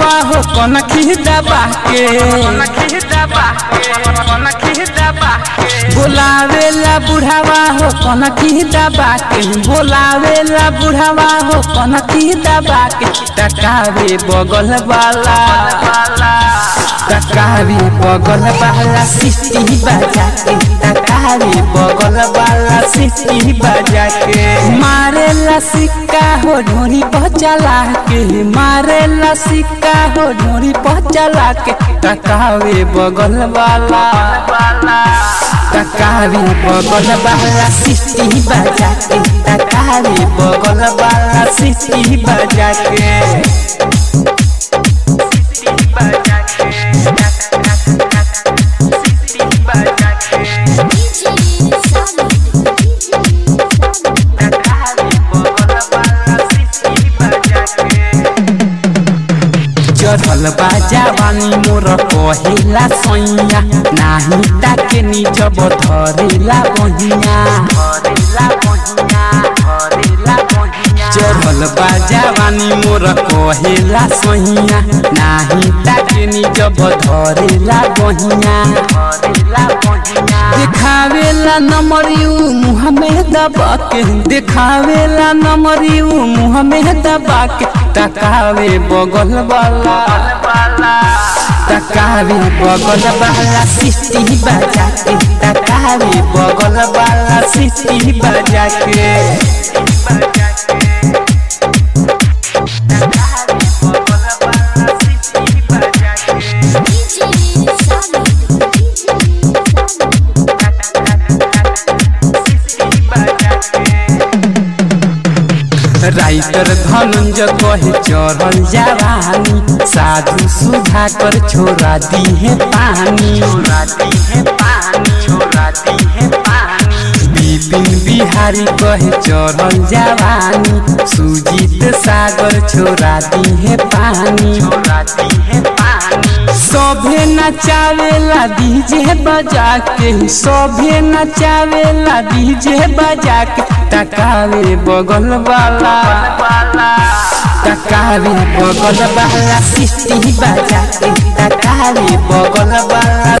बुढ़ावा हो कौन खी दबा के बोलावेला बुढ़ावा हो कौन खी दबा के बोलावेला बुढ़ावा हो कौन खी दबा के टकावे बगल वाला टकावे बगल वाला सिटी बजा के टकावे बगल वाला सिटी बजा के मारेला सिक्का हो ढोरी पचला के मारेला सिक्का हो ढोरी पचला के टकावे बगल वाला टकावे बगल वाला सिटी बजा के टकावे बगल वाला सिटी बजा के चढ़ल बा जवानी मोर कहिला सैया नाही ताके निज धरेला बहिया चढ़ल बा जवानी मोर कहिला सैया नाही ताके निज धरेला बहिया देखावेला नमरियू मुँह में दबा के देखावेला नमरियू मुँह में दबा के टकावे बगल वाला टकावे बगल वाला सिटी बजा के टकावे बगल वाला सिटी बजा के राइटर धनंजय कहे चढ़ल जवानी साधु सुधा कर छोड़ा दी है पानी बिपिन बिहारी कहे चढ़ल जवानी सुजीत सागर छोड़ा दी है पानी सभे नचावेला डीजे बजा के सभे नचावेला डीजे बजा के टकावे बगल वाला टकावे बगल वाला सिटी बजा के टकावे बगल वाला